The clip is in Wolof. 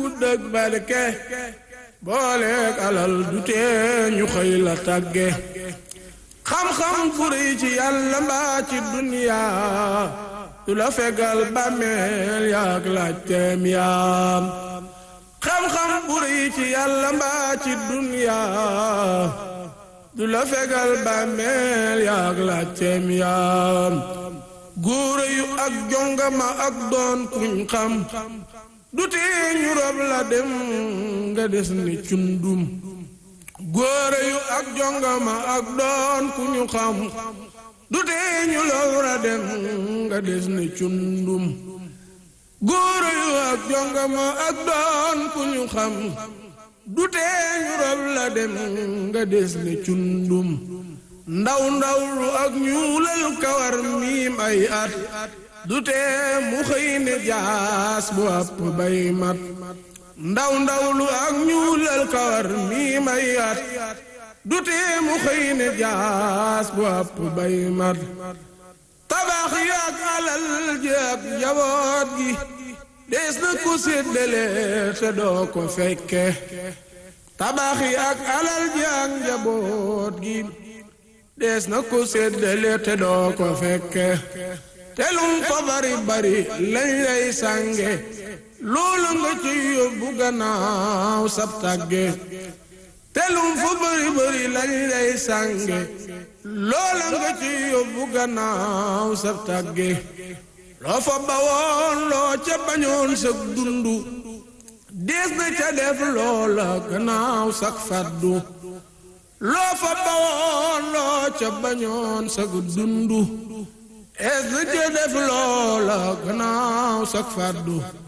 gudd ak barke booleeg alal du tee ñu xëy la tàgge xam-xam bu rëy ci yàlla mbaa ci duniyaa du la fegal bàmmeel yaak laajteem yaam xam-xam bu rëy ci yàlla mbaa ci duniyaa du la fegal bàmmeel yaak laajteem yaam góore yu ak jongama ak doon kuñ xam du tee ñu rob la dem nga des ni cundum góore yu ak jongama ak doon ku ñu xam du tee ñu lowra dem nga des ni cundum góore yu ak jongama ak doon ku ñu xam du tee ñu rob la dem nga des ni cundum ndaw ndaw lu ak ñuulal kawar miim ay at du tee mu xëy ne jaas bu àpp bay mat ndaw ndaw lu ak ñuulal kawar mii may at du tee mu xëy ne jaas bu àpp bay mat tabax yi ak alal ji ak njaboot gi dees na ko séddale te doo ko fekke tabax yi ak alal ji ak njaboot gi dees na ko séddale te doo ko fekke telum fa bari bari lañ lay sànge loolu nga ci yóbbu gannaaw sab tàgge telum fa bari bari lañ lay sànge loola nga ci yóbbu gannaaw sab tàgge loo fa bawoon loo ca bañoon sag dundu dees na ca def loola gannaaw sag faddu loo fa bawoon loo ca bañoon sag dundu es na ca def loola gannaaw sag faddu